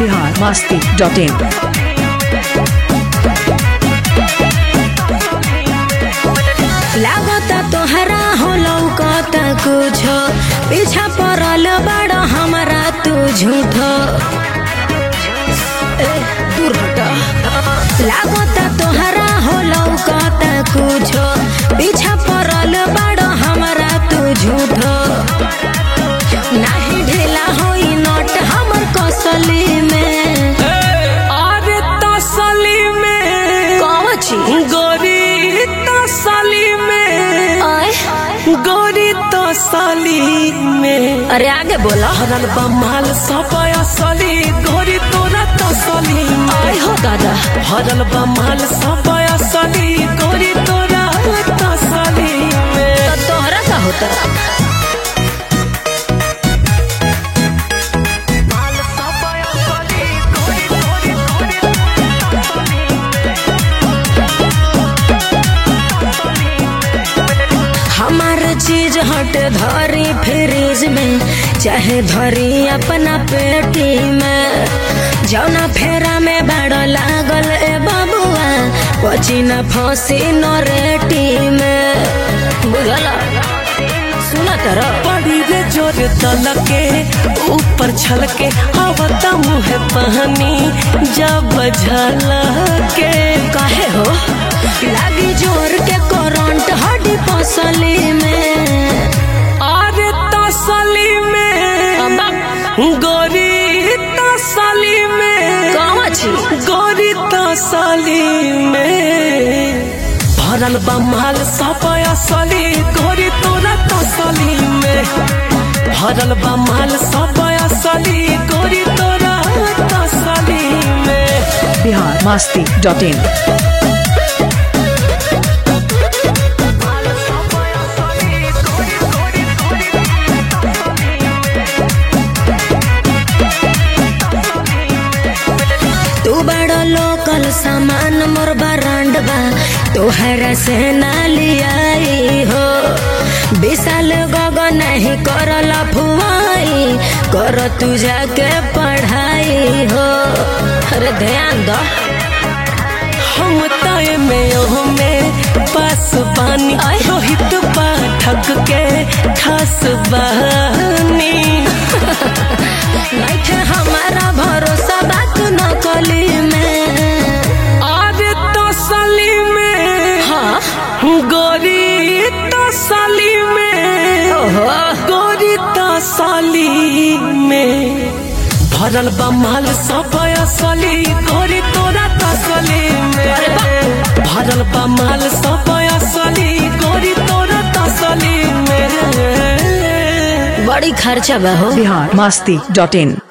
Bihar Masti dot in लागता तोहरा हो लौकता कुछो पीछा पड़ल बड़ हमारा तू झूठो ए, दूर हटा लागता तोहरा हो लौकता कुछो पीछा पड़ल बड़ हमारा तू झूठो नाही ढेला होई नोट हमर कसली में अरे तसली में कौन छी गोरी तसली में आय गोरी तसली में अरे आगे बोला हरल बमाल सब असली गोरी तोरा तसली में आय हो दादा हरल बमाल सब असली गोरी तोरा तसली में तो तोहरा का होता हमार चीज हट धरी फ्रिज में चाहे धरी अपना पेटी में जौना फेरा में बड़ लागल ए बबुआ पची न फंसी न रेटी में बुझला सुना करो बड़ी रे जोर तलके ऊपर छलके आवता मुँह पानी जब झलके काहे हो लागी जोर के करंट हड्डी पसली में अरे तसली में गोरी तसली में कहाँ छी गोरी तसली में भरल बमाल सब असली गोरी तोरा तसली में भरल बमाल सब असली गोरी तोरा तसली में बिहार मस्ती डॉट इन तू बड़ा लोकल सामान मोर ब्रांड बा तोहरा से ना लियाई हो विशाल गग नहीं करल फुआई कर तू जाके पढ़ाई हो अरे ध्यान दो हम तय में ओह में पास बानी आय। रोहित पाठक के खास बानी नहीं थे हमारा भरोसा बात न कली में अरे तसली में हाँ गोरी तसली में ओहो गोरी तसली में भरल बमाल सब असली गोरी तोरा तसली अरे में भरल बमाल सब असली गोरी तोरा तसली में बड़ी खर्चा बा हो बिहार मस्ती डॉट इन